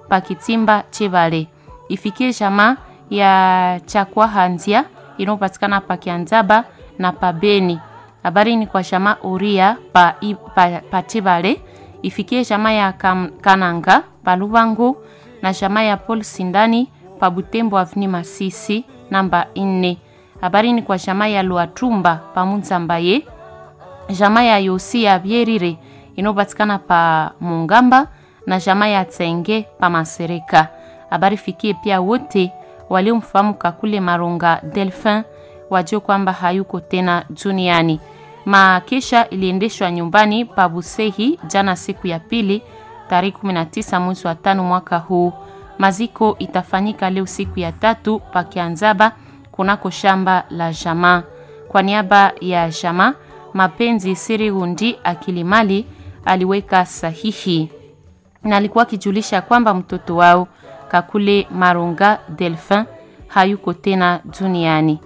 pa Kitimba Chebale. Ifikie jamaa ya Chakwahanzia inayopatikana pa Kianzaba na pa Beni. Habari ni kwa jamaa Uria pa, pa, pa Chebale. Ifikie jamaa ya kam, Kananga pa Lubangu na jamaa ya Paul Sindani pa Butembo Avni Masisi namba 4. Habari ni kwa jamaa ya Luatumba pa Munzambaye. Jamaa ya Yosi ya Bierire inayopatikana pa Mungamba na jamaa ya Tsenge pa Masereka. Habari fikie pia wote waliomfahamu Kakule Maronga Delphin wajue kwamba hayuko tena duniani. Makesha iliendeshwa nyumbani pa Busehi jana siku ya pili tarehe 19 mwezi wa tano mwaka huu. Maziko itafanyika leo siku ya tatu pa Kianzaba kunako shamba la jamaa. Kwa niaba ya jamaa Mapenzi Siri Hundi Akilimali aliweka sahihi na alikuwa akijulisha kwamba mtoto wao Kakule Maronga Delphin hayuko tena duniani.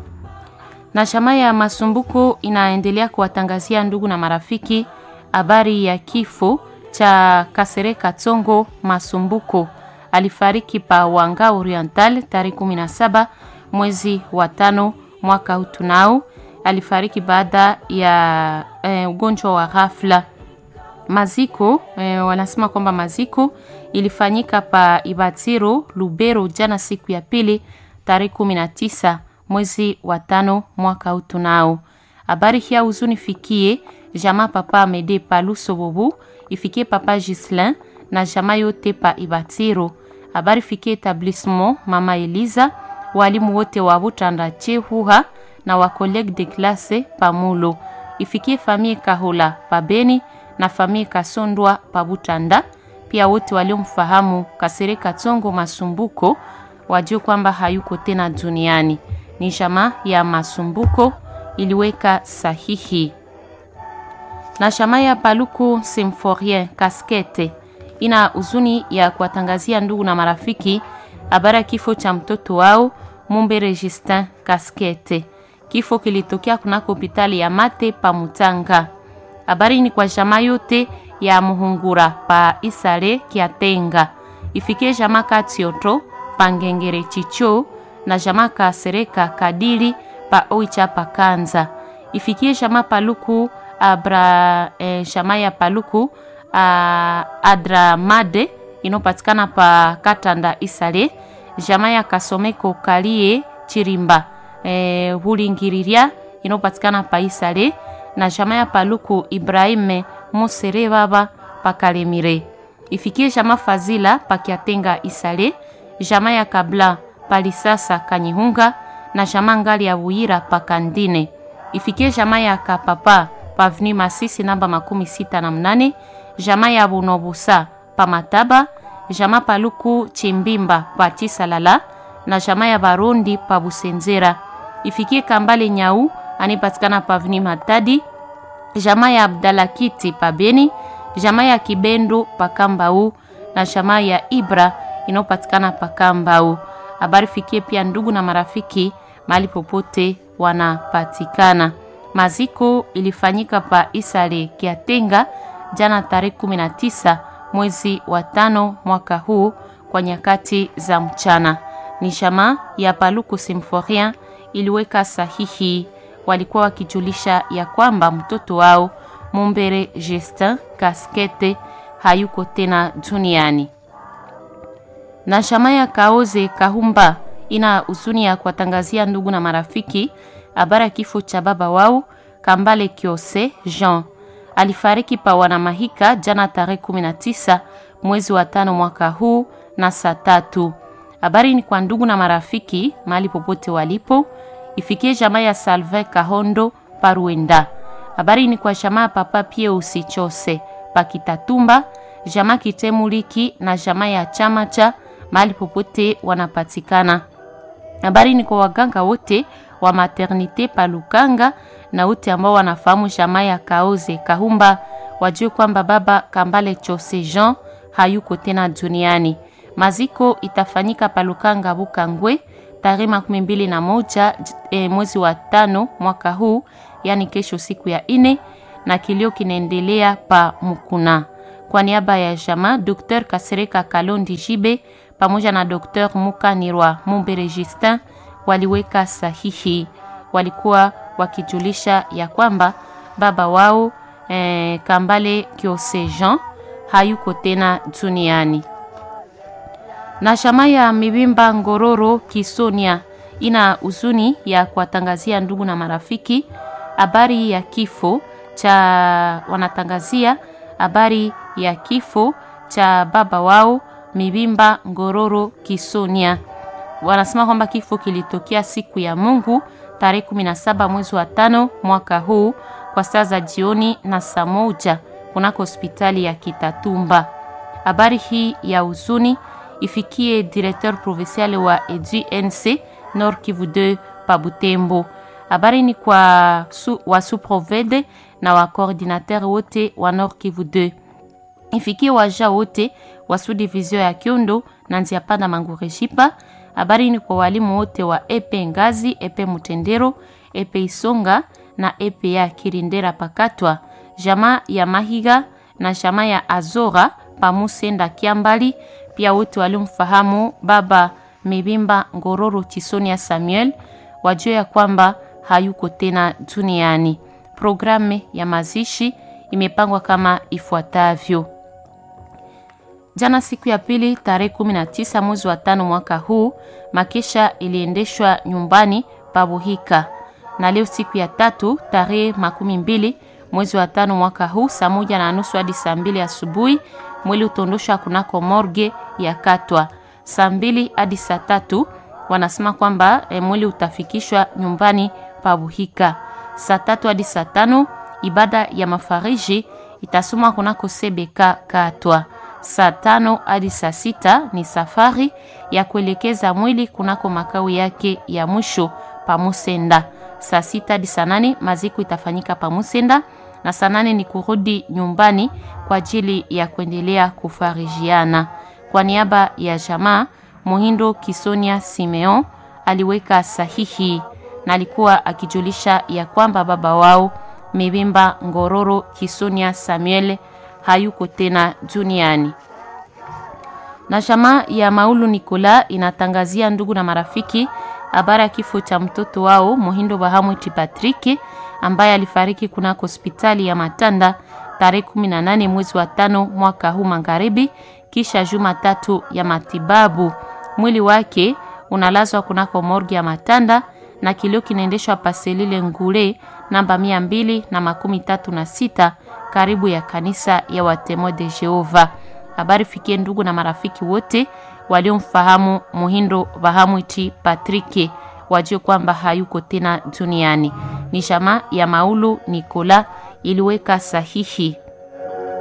Na shama ya Masumbuko inaendelea kuwatangazia ndugu na marafiki habari ya kifo cha Kasereka Tsongo Masumbuko. Alifariki pa Wanga Oriental tarehe 17 mwezi wa tano mwaka huu tunao. Alifariki baada ya e, ugonjwa wa ghafla. Maziko e, wanasema kwamba maziko ilifanyika pa Ibatiro Lubero jana siku ya pili tarehe 19 mwezi wa tano mwaka huu tunao. Habari hii huzuni fikie jamaa papa Amede pa Lusobobu, ifikie papa Gislin na jamaa yote pa Ibatiro. Habari fikie etablissement mama Eliza, walimu wote wa Butanda Chehuha na wa collègue de classe pa Mulo. Ifikie famille Kahola pa Beni na famille Kasondwa pa Butanda. Pia wote waliomfahamu Kasereka Tsongo Masumbuko wajue kwamba hayuko tena duniani. Ni jamaa ya Masumbuko iliweka sahihi. Na jamaa ya Paluku Symphorien Kaskete ina huzuni ya kuwatangazia ndugu na marafiki habari ya kifo cha mtoto wao Mumbe Registin Kaskete. Kifo kilitokea kunako hospitali ya Mate pa Mutanga. Habari ni kwa jamaa yote ya Muhungura pa Isale Kiatenga. Ifikie jamaa Katioto pa Ngengere Chicho na jamaa Kasereka Kadili pa Oicha pa Kanza. Ifikie jamaa Paluku abra eh, jamaa ya Paluku a, Adramade inopatikana pa Katanda Isale. Jamaa ya Kasomeko Kalie Chirimba eh, Hulingiriria inopatikana pa Isale na jamaa ya Paluku Ibrahime Musere baba pa Kalemire. Ifikie jamaa Fazila pa Kiatenga Isale, jamaa ya Kabla Palisasa Kanyihunga na jamaa ngali ya Buira pa Kandine. Ifikie jamaa ya Kapapa pa Avenue Masisi namba makumi sita na mnane, jamaa ya Bunobusa pa Mataba, jamaa Paluku Chimbimba pa Chisalala na jamaa ya Barundi pa Busenzera. Ifikie Kambale Nyau anipatikana pa Avenue Matadi, jamaa ya Abdalakiti pa Beni, jamaa ya Kibendo pa Kambau na jamaa ya Ibra inayopatikana pa Kambau. Habari fikie pia ndugu na marafiki mahali popote wanapatikana. Maziko ilifanyika pa Isale Kiatenga jana tarehe 19 mwezi wa tano mwaka huu kwa nyakati za mchana. Ni jamaa ya Paluku Symphorien iliweka sahihi walikuwa wakijulisha ya kwamba mtoto wao Mumbere Justin Kaskete hayuko tena duniani. Na shama ya Kaoze Kahumba ina huzuni ya kuwatangazia ndugu na marafiki habari ya kifo cha baba wao Kambale Kiose Jean. Alifariki pa Wanamahika jana tarehe 19 mwezi wa tano mwaka huu na saa tatu. Habari ni kwa ndugu na marafiki mahali popote walipo ifikie jamaa ya Salve Kahondo Paruenda. Habari ni kwa jamaa papa pie usichose pakitatumba jamaa Kitemuliki na jamaa ya chama cha mahali popote wanapatikana. Habari ni kwa waganga wote wa maternite Palukanga na wote ambao wanafahamu jamaa ya Kaoze Kahumba wajue kwamba baba Kambale Chose Jean hayuko tena duniani. Maziko itafanyika Palukanga Bukangwe tarehe makumi mbili na moja e, mwezi wa tano mwaka huu, yani kesho siku ya ine, na kilio kinaendelea pa Mukuna. Kwa niaba ya jamaa, Dr Kasereka Kalondi Jibe pamoja na Dr Mukanirwa Mumbere Justin waliweka sahihi. Walikuwa wakijulisha ya kwamba baba wao eh, Kambale Kiose Jean hayuko tena duniani. Na shama ya Mibimba Ngororo Kisonia ina huzuni ya kuwatangazia ndugu na marafiki habari ya kifo cha wanatangazia habari ya kifo cha baba wao Mibimba Ngororo Kisonia. Wanasema kwamba kifo kilitokea siku ya Mungu tarehe 17 mwezi wa tano mwaka huu kwa saa za jioni na saa moja kunako hospitali ya Kitatumba. Habari hii ya huzuni ifikie directeur provincial wa EDUNC Nord Kivu 2 pa Butembo. Habari ni kwa su, wa suprovede na wa coordinateur wote wa Nord Kivu 2 ifikie waja wote wa subdivision ya Kyondo na Nziapanda Mangureshipa. Habari ni kwa walimu wote wa epe Ngazi, epe Mutendero, epe Isonga na epe ya Kirindera Pakatwa, jamaa ya Mahiga na jamaa ya Azora pamusenda Kiambali, pia wote walimfahamu baba Mibimba Ngororo Chisonia Samuel wajue ya kwamba hayuko tena duniani. Programu ya mazishi imepangwa kama ifuatavyo. Jana siku ya pili tarehe 19 mwezi wa tano mwaka huu, makesha iliendeshwa nyumbani Pabuhika, na leo siku ya tatu tarehe makumi mbili mwezi wa tano mwaka huu saa moja na nusu hadi saa mbili asubuhi mwili utondoshwa kunako morge ya Katwa. Saa mbili hadi saa tatu wanasema kwamba e, mwili utafikishwa nyumbani Pabuhika. Saa tatu hadi saa tano ibada ya mafariji itasomwa kunako Sebeka Katwa. Saa tano hadi saa sita ni safari ya kuelekeza mwili kunako makao yake ya mwisho Pamusenda. Saa sita hadi saa nane maziko itafanyika Pamusenda na saa nane ni kurudi nyumbani kwa ajili ya kuendelea kufarijiana. Kwa niaba ya jamaa, Muhindo Kisonia Simeon aliweka sahihi na alikuwa akijulisha ya kwamba baba wao Mibimba Ngororo Kisonia Samuel hayuko tena duniani. Na jamaa ya Maulu Nikola inatangazia ndugu na marafiki habari ya kifo cha mtoto wao Muhindo Bahamwiti Patrick ambaye alifariki kunako hospitali ya Matanda tarehe 18 mwezi wa tano mwaka huu magharibi, kisha juma tatu ya matibabu. Mwili wake unalazwa kunako morgi ya Matanda na kilio kinaendeshwa paselile ngule namba mia mbili na makumi tatu na sita karibu ya kanisa ya Watemo de Jehova. Habari fikie ndugu na marafiki wote waliomfahamu Muhindo Bahamwiti Patrick wajue kwamba hayuko tena duniani. Ni jamaa ya Maulu Nikola iliweka sahihi